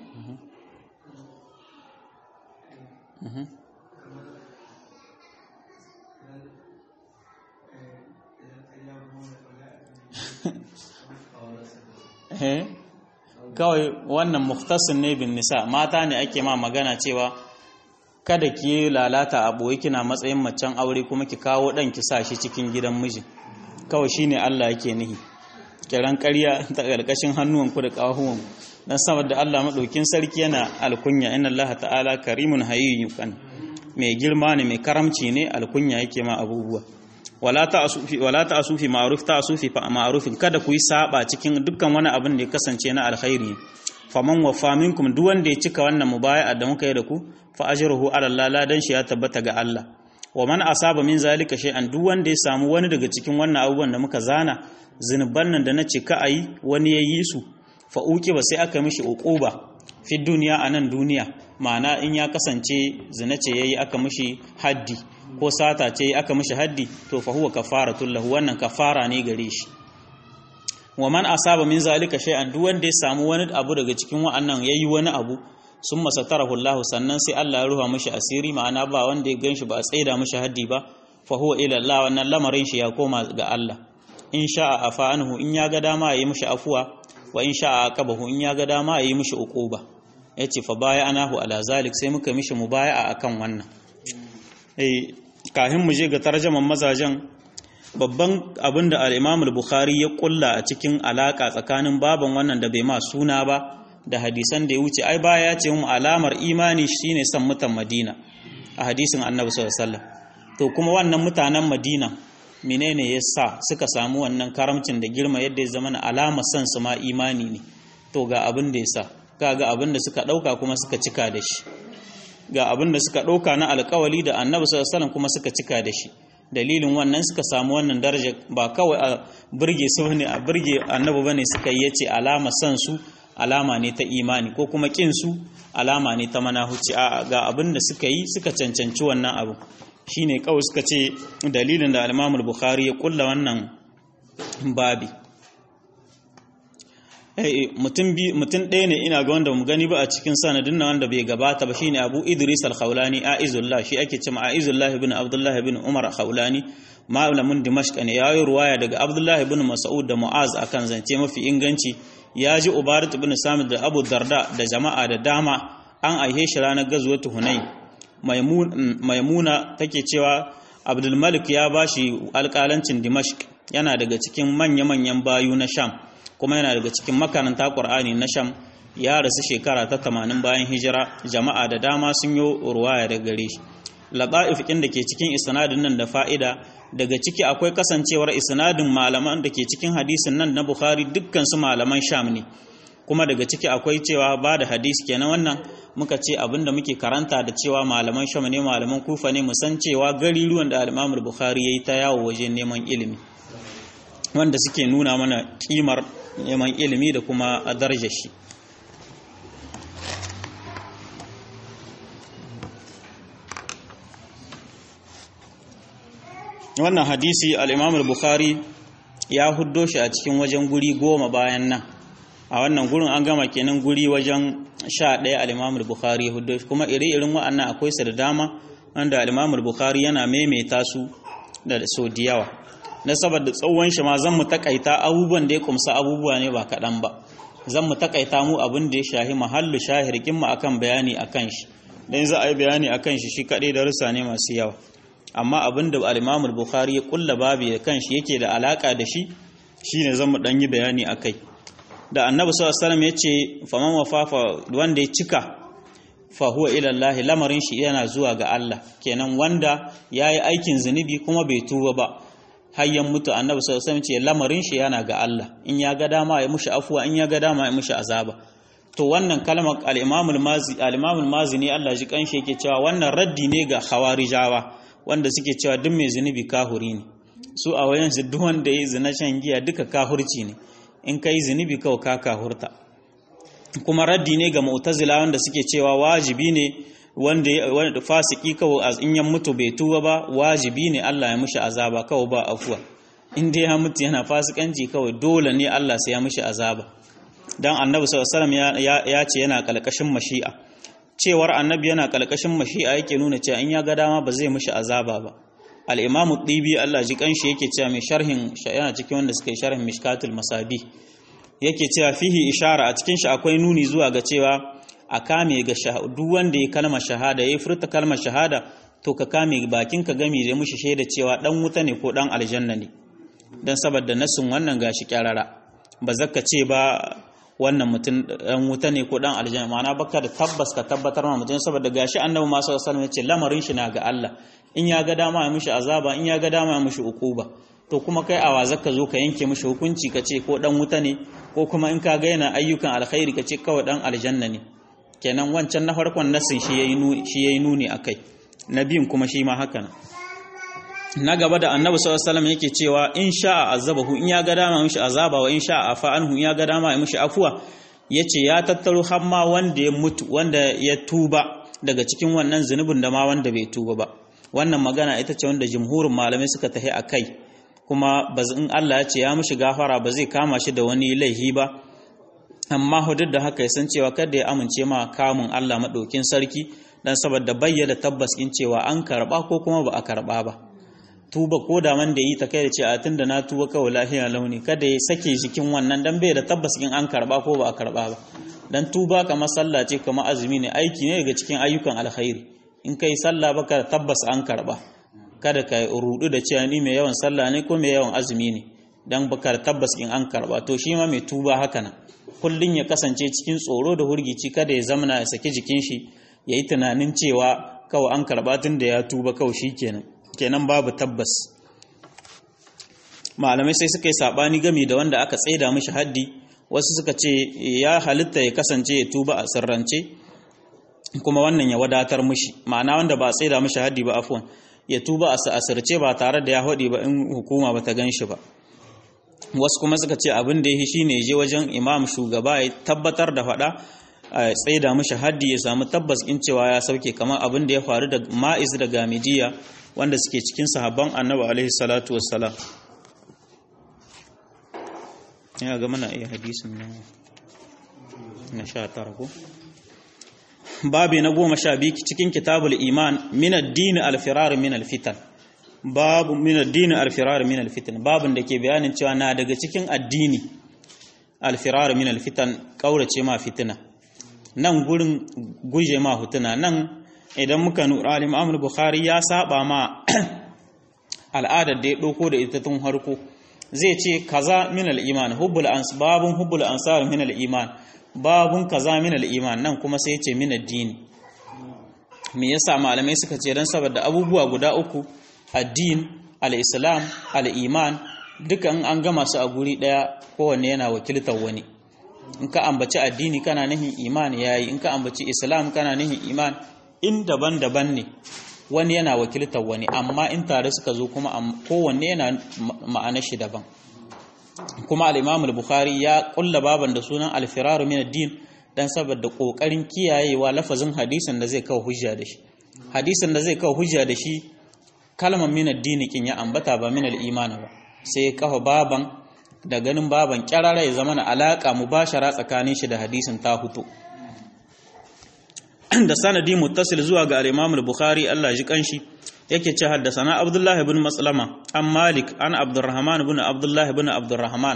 kawai wannan muktasin ne bin nisa mata ne ake ma magana cewa kada ki yi lalata a ɓoye kina matsayin macen aure kuma ki kawo ɗan ki sa shi cikin gidan miji kawai shine Allah yake nihi kiran ƙarya ta ƙarƙashin hannuwanku da ƙahuwan dan saboda Allah madaukin sarki yana alkunya inna Allah ta'ala karimun hayyun mai girma ne mai karamci ne alkunya yake ma abubuwa wala ta'asufi wala ta'asufi ma'ruf ta'asufi fa ma'rufin kada ku yi saba cikin dukkan wani abin da ya kasance na alkhairi faman wafa minkum duk wanda ya cika wannan mubaya'a da muka yi da ku fa ajruhu ala Allah ladan shi ya tabbata ga Allah wa man asaba min zalika shay'an duk wanda ya samu wani daga cikin wannan abubuwan da muka zana zinuban nan da na cika ayi wani ya yi su fa uki ba sai aka mishi uquba fi duniya anan duniya ma'ana in ya kasance zina ce yayi aka mishi haddi ko sata ce aka mishi haddi to fa huwa kafaratul lahu wannan kafara ne gare shi wa man asaba min zalika shay'an duk wanda ya samu wani abu daga cikin wa'annan yayi wani abu summa satarahu Allah sannan sai Allah ya ruha mishi asiri ma'ana ba wanda ya ganshi ba a tsaida mishi haddi ba fa huwa ila Allah wannan lamarin shi ya koma ga Allah in sha'a afa anhu in ya ga dama yayi mishi afuwa wa in sha'a aqabahu in ya ga dama yayi mishi uquba yace fa baya anahu ala zalik sai muka mishi mubaya'a akan wannan eh kahin mu je ga tarjaman mazajen babban abin da al-Imam al-Bukhari ya kulla a cikin alaka tsakanin baban wannan da bai ma suna ba da hadisan da ya wuce ai baya ya ce mu alamar imani shine san mutan Madina a hadisin Annabi sallallahu alaihi wasallam to kuma wannan mutanen Madina menene yasa suka samu wannan karamcin da girma yadda ya zama na alamar san su ma imani ne to ga abin da yasa kaga abin da suka dauka kuma suka cika da shi ga abin da suka dauka na alkawali da Annabi sallallahu alaihi wasallam kuma suka cika da shi dalilin wannan suka samu wannan daraja ba kawai a burge su ne a burge annabi bane suka yi yace alama san su alama ne ta imani ko kuma kin su alama ne ta manahuci a ga abin da suka yi suka cancanci wannan abu shine kawai suka ce dalilin da al-Imam al-Bukhari ya kulla wannan babi mutum mutum ɗaya ne ina ga wanda mu gani ba a cikin sanadin nan wanda bai gabata ba shine Abu Idris al-Khawlani Aizullah shi ake cewa Aizullah ibn Abdullah ibn Umar Khawlani malamin Dimashq ne yayi ruwaya daga Abdullah ibn Mas'ud da Mu'az akan zance mafi inganci ya ji Ubarat ibn Samit da Abu Darda da jama'a da dama an aihe shi ranar gazuwatu Hunain Maimuna take cewa Abdul Malik ya bashi alƙalancin Dimashq yana daga cikin manya-manyan bayu na Sham kuma yana daga cikin makaranta ƙur'ani na sham ya rasu shekara ta tamanin bayan hijira jama'a da dama sun yi ruwaya da gare shi laba'ifikin da ke cikin isnadin nan da fa'ida daga ciki akwai kasancewar isnadin malaman da ke cikin hadisin nan na bukhari dukkan su malaman sham ne kuma daga ciki akwai cewa ba da hadisi kenan wannan muka ce abin da muke karanta da cewa malaman sham ne malaman kufa ne mu san cewa gari ruwan da al-imam bukhari yayi ta yawo wajen neman ilimi wanda suke nuna mana kimar neman ilimi da kuma a darajar shi wannan hadisi al-imam al-bukhari ya huddo shi a cikin wajen guri goma bayan nan a wannan gurin an gama kenan guri wajen sha ɗaya al-imam al-bukhari ya huddo shi kuma iri-irin wa'annan akwai su da dama wanda al-imam al-bukhari yana maimaita su da so da yawa na saboda tsawon shi ma zan mu takaita abubuwan da ya kumsa abubuwa ne ba kaɗan ba zan mu takaita mu abin da ya shahi mahallu shahirkin mu akan bayani akan shi dan za a yi bayani akan shi shi kaɗai da rusa ne masu yawa amma abin da al-Imam al-Bukhari ya kulla babu da kanshi yake da alaka da shi shine zan mu dan yi bayani akai da annabi sallallahu alaihi wasallam yace faman wafafa wanda ya cika fa huwa ila Allah lamarin shi yana zuwa ga Allah kenan wanda yayi aikin zunubi kuma bai tuba ba hayyan mutu annabi sallallahu alaihi wasallam ce lamarin shi yana ga Allah in ya ga dama ya mushi afuwa in ya ga dama ya mushi azaba to wannan kalmar al-Imam al-Mazi al-Imam al-Mazini Allah ji kanshi yake cewa wannan raddi ne ga khawarijawa wanda suke cewa duk mai zunubi kahuri ne su a wayan su duk wanda yayi zina shan giya duka kahurci ne in kai zunubi kawai ka kahurta kuma raddi ne ga mu'tazila wanda suke cewa wajibi ne wanda wanda fasiki kawai in ya mutu bai tuba ba wajibi ne Allah ya mishi azaba kawai ba afuwa in dai ya mutu yana fasikanci kawai dole ne Allah sai ya mishi azaba dan annabi sallallahu alaihi wasallam ya ce yana kalkashin mashi'a cewar annabi yana kalkashin mashi'a yake nuna cewa in ya ga dama ba zai mishi azaba ba al-imam dibi Allah ji kanshi yake cewa mai sharhin yana cikin wanda suka yi sharhin mishkatul masabi yake cewa fihi ishara a cikin shi akwai nuni zuwa ga cewa a kame ga duk wanda ya kalma shahada ya furta kalmar shahada to ka kame bakin ka gami da mushi shaida cewa dan wuta ne ko dan aljanna ne dan saboda nasin wannan gashi kyarara ba zaka ce ba wannan mutum dan wuta ne ko dan aljanna ma'ana baka da tabbas ka tabbatar ma mutum saboda gashi annabi ma sallallahu alaihi wasallam ya ce lamarin shi na ga Allah in ya ga dama ya mishi azaba in ya ga dama ya mishi ukuba to kuma kai awa zaka zo ka yanke mishi hukunci ka ce ko dan wuta ne ko kuma in ka ga yana ayyukan alkhairi ka ce kawai dan aljanna ne kenan wancan na farkon nasin shi yayi nuni shi yayi nuni akai na biyun kuma shi ma haka na gaba da annabi sallallahu alaihi wasallam yake cewa in sha'a azabahu in ya ga dama mishi azaba wa in sha'a afa anhu in ya ga dama mishi afuwa yace ya tattaro har ma wanda ya mutu wanda ya tuba daga cikin wannan zunubin da ma wanda bai tuba ba wannan magana ita ce wanda jumhurin malamai suka tahi akai kuma in Allah ya ce ya mishi gafara ba zai kama shi da wani laihi ba amma hudud da haka ya san cewa kada ya amince ma kamun Allah maɗaukin sarki dan saboda bayyana tabbas in cewa an karɓa ko kuma ba a karɓa ba tuba ko da man da yi ta kai da ce a tunda na tuba kawai lafiya launi kada ya sake jikin wannan dan bai da tabbas in an karɓa ko ba a karɓa ba dan tuba kamar sallah ce kamar azumi ne aiki ne daga cikin ayyukan alkhairi in kai sallah baka da tabbas an karɓa kada ka rudu da cewa ni mai yawan sallah ne ko mai yawan azumi ne dan baka da tabbas in an karɓa to shi ma mai tuba haka nan kullum ya kasance cikin tsoro da hurgici kada ya zamana ya saki jikin shi ya yi tunanin cewa kawai an karɓa tun da ya tuba kawai shi kenan kenan babu tabbas malamai sai suka yi saɓani gami da wanda aka tsaida mishi haddi wasu suka ce ya halitta ya kasance ya tuba a sirrance kuma wannan ya wadatar mishi ma'ana wanda ba a tsaida mishi haddi ba afwan ya tuba a asirce ba tare da ya haɗe ba in hukuma ba ta gan shi ba wasu kuma suka ce abin da ya yi shine je wajen imam shugaba ya tabbatar da faɗa a tsaida mashi haddi ya samu tabbas in cewa ya sauke kamar abin da ya faru da ma'iz da gamidiya wanda suke cikin sahabban annabi alaihi salatu wassalam ya ga mana iya hadisin na na sha tara ko babi na goma sha biyu cikin kitabul iman min ad-din al-firar min al-fitan babu min addini alfirar min alfitan babun da ke bayanin cewa na daga cikin addini alfirar min alfitan kaurace ma fitina nan gurin guje ma hutuna nan idan muka nura al-Imam Bukhari ya saba ma al'adar da ya doko da ita tun harko zai ce kaza min al-iman hubbul ans babun hubbul ansar min al-iman babun kaza min al-iman nan kuma sai ya ce min addini me yasa malamai suka ce dan saboda abubuwa guda uku addin al-islam al-iman dukan an gama su a guri daya kowanne yana wakiltar wani in ka ambaci addini kana nihin iman yayi in ka ambaci islam kana nihin iman in daban-daban ne wani yana wakiltar wani amma in tare suka zo kuma kowanne yana ma'anar shi daban kuma al-imam al-bukhari ya kulla baban da sunan al-firaru min ad-din dan saboda kokarin kiyayewa lafazin hadisin da zai kawo hujja da shi hadisin da zai kawo hujja da shi kalmar min ad-din kin ya ambata ba min al-iman ba sai ya kafa baban da ganin baban kyarara ya zama na alaka mubashara tsakanin shi da hadisin ta hutu da sanadi muttasil zuwa ga al-Imam al-Bukhari Allah ji kanshi yake ce haddasana Abdullah ibn Maslama an Malik an Abdurrahman ibn Abdullah ibn Abdurrahman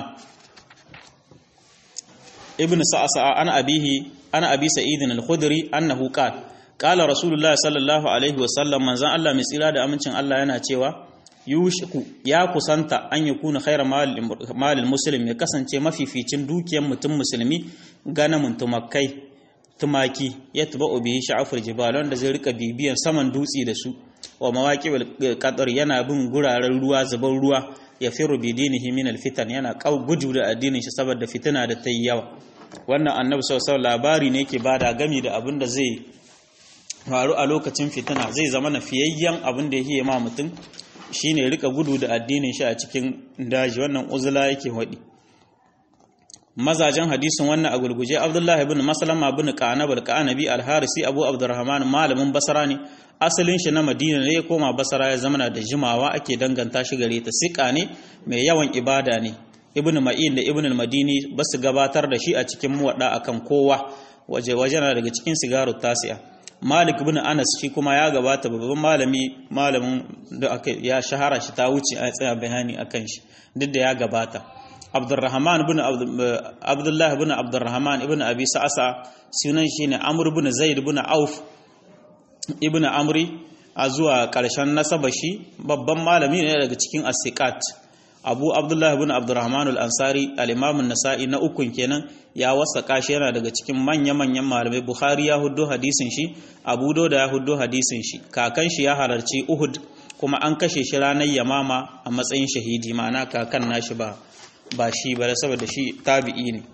ibn Sa'sa an abihi an abi Sa'id al-Khudri annahu qala qala Rasulullah sallallahu alaihi wa sallam manzan Allah mai tsira da amincin Allah yana cewa yushiku ya kusanta an yakuna khayra malil muslim ya kasance mafificin dukiyar mutum musulmi ganamun tumakai tumaki ya tuba bihi sha'afur jibal wanda zai rika bibiyan saman dutse da su wa mawaqibul qadar yana bin guraren ruwa zuban ruwa ya firu bi dinihi min alfitan yana kau gudu da addinin shi saboda fitina da ta yi yawa wannan annabi sallallahu labari ne yake bada gami da abin da zai faru a lokacin fitina zai zama na fiyayyen abin da yake ma mutum shine rika gudu da addinin shi a cikin daji wannan uzula yake wadi mazajen hadisin wannan a gulguje abdullahi ibn maslama ibn qanab al-qanabi al-harisi abu abdurrahman malamin basra ne asalin shi na madina ne ya koma basra ya zama da jimawa ake danganta shi gare ta sika ne mai yawan ibada ne ibn ma'in da ibn al-madini ba su gabatar da shi a cikin muwadda akan kowa waje waje na daga cikin sigaru tasi'a malik ibn anas shi kuma ya gabata babban malami malamin da aka ya shahara shi ta wuce a tsaya bayani akan shi duk da ya gabata abdurrahman ibn abdullah ibn abdurrahman ibn abi sa'asa sunan shi ne amr ibn zaid ibn auf ibn amri a zuwa ƙarshen nasaba shi babban malami ne daga cikin asikat abu abdullah ibn abdurrahman al-ansari al-imam an-nasa'i na ukun kenan ya wasaka shi yana daga cikin manya-manyan malamai bukhari ya huddo hadisin shi abu da ya huddo hadisin shi kakan shi ya halarci uhud kuma an kashe shi ranar yamama a matsayin shahidi ma'ana kakan nashi ba ba shi ba saboda shi tabi'i ne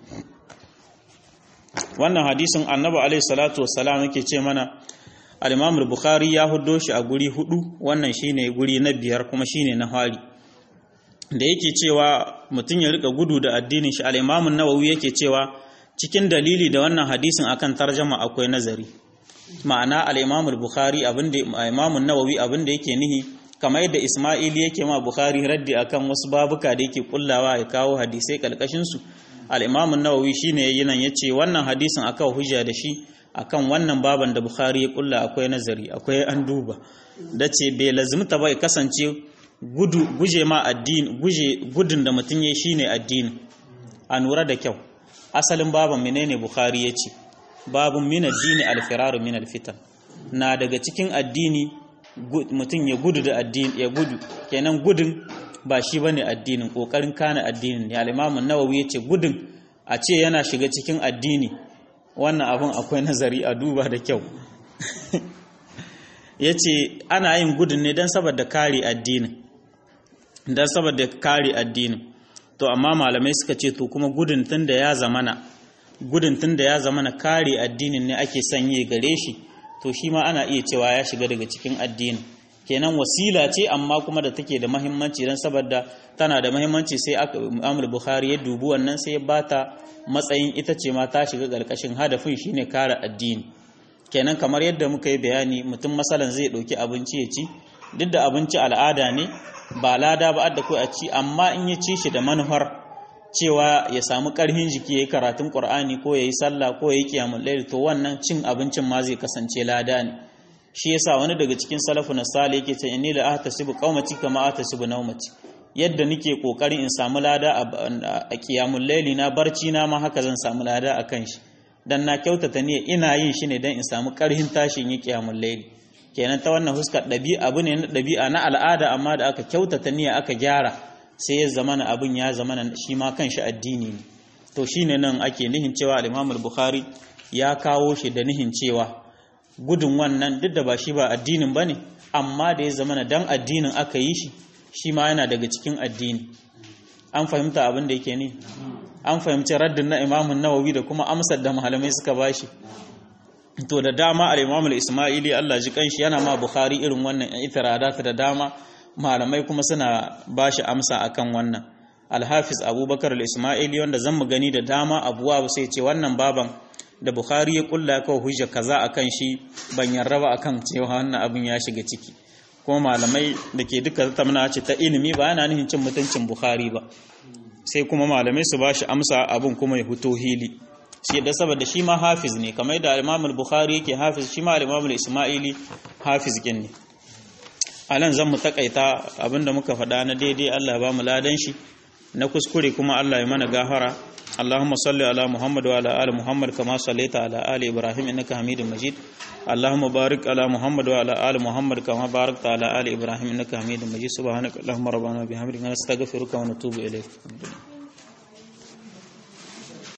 wannan hadisin annabi alaihi salatu wassalam yake ce mana al-imam bukhari ya huddo shi a guri hudu wannan shine guri na biyar kuma shine na hari da yake cewa mutum ya rika gudu da addinin shi al-imam an-nawawi yake cewa cikin dalili da wannan hadisin akan tarjama akwai nazari ma'ana al-imam bukhari abinda imam an-nawawi abinda yake nihi kamar yadda isma'ili yake ma bukhari raddi akan wasu babuka da yake kullawa ya kawo hadisai kalkashin su al-imam an-nawawi shine yayin nan yace wannan hadisin aka hujja da shi akan wannan baban da bukhari ya kulla akwai nazari akwai an duba dace bai lazimta ba ya kasance gudu guje ma addini guje gudun da mutum ya shine addini a nura da kyau asalin baban menene bukhari yace babun min addini al-firar min al-fitan na daga cikin addini mutum ya gudu da addini ya gudu kenan gudun ba shi bane addinin kokarin kana addinin ne al-imam an-nawawi yace gudun a ce yana shiga cikin addini wannan abun akwai nazari a duba da kyau yace ana yin gudun ne dan saboda kare addinin dan saboda kare addinin to amma malamai suka ce to kuma gudun tunda ya zamana gudun tunda ya zamana kare addinin ne ake sanye gare shi to shi ma ana iya cewa ya shiga daga cikin addini kenan wasila ce amma kuma da take da mahimmanci don saboda tana da mahimmanci sai Amr Bukhari ya dubi wannan sai ya bata matsayin ita ce ma ta shiga ƙarƙashin hadafin shine kare addini kenan kamar yadda muka yi bayani mutum masalan zai ɗauki abinci ya ci duk da abinci al'ada ne ba lada ba adda ko a ci amma in ya ci shi da manufar cewa ya samu ƙarfin jiki ya yi karatun ƙur'ani ko ya yi sallah ko ya yi kiyamun laili to wannan cin abincin ma zai kasance lada ne shi yasa wani daga cikin salafu na sale yake ce inni la ahtasibu qaumati kama ahtasibu nawmati yadda nake kokarin in samu lada a kiyamun laili na barci na ma haka zan samu lada a kan shi dan na kyautata ne ina yin shi ne dan in samu ƙarfin tashin yi kiyamun laili kenan ta wannan huskar ɗabi'a abu ne na ɗabi'a na al'ada amma da aka kyautata niyya aka gyara sai ya zamana abin ya zamana shi ma kanshi addini ne to shine nan ake nihin cewa al-Imam al-Bukhari ya kawo shi da nihin cewa gudun wannan duk da ba shi ba addinin bane amma da ya zamana dan addinin aka yi shi shi ma yana daga cikin addini an fahimta abin da yake ne an fahimci raddin na Imam nawawi da kuma amsar da malamai suka bashi to da dama al-Imam al-Isma'ili Allah ji kanshi yana ma Bukhari irin wannan itiradat da dama malamai kuma suna ba shi amsa akan wannan alhafiz abubakar al-ismaili wanda zan mu gani da dama abuwa sai ce wannan baban da bukhari ya kulla kawai hujja kaza akan shi ban yarda ba akan cewa wannan abin ya shiga ciki kuma malamai da ke duka tamna ce ta ilimi ba yana nufin cin mutuncin bukhari ba sai kuma malamai su ba shi amsa abin kuma ya fito hili shi da saboda shi ma hafiz ne kamar da al-imam al-bukhari yake hafiz shi ma al-imam al-ismaili hafiz kin ne a nan zan mu takaita abinda muka faɗa na daidai Allah ba mu ladan shi na kuskure kuma Allah ya mana gafara اللهم صل على محمد وعلى ال محمد كما صليت على ال ابراهيم انك حميد مجيد اللهم بارك على محمد وعلى ال محمد كما باركت على ال ابراهيم انك حميد مجيد سبحانك اللهم ربنا وبحمدك نستغفرك ونتوب اليك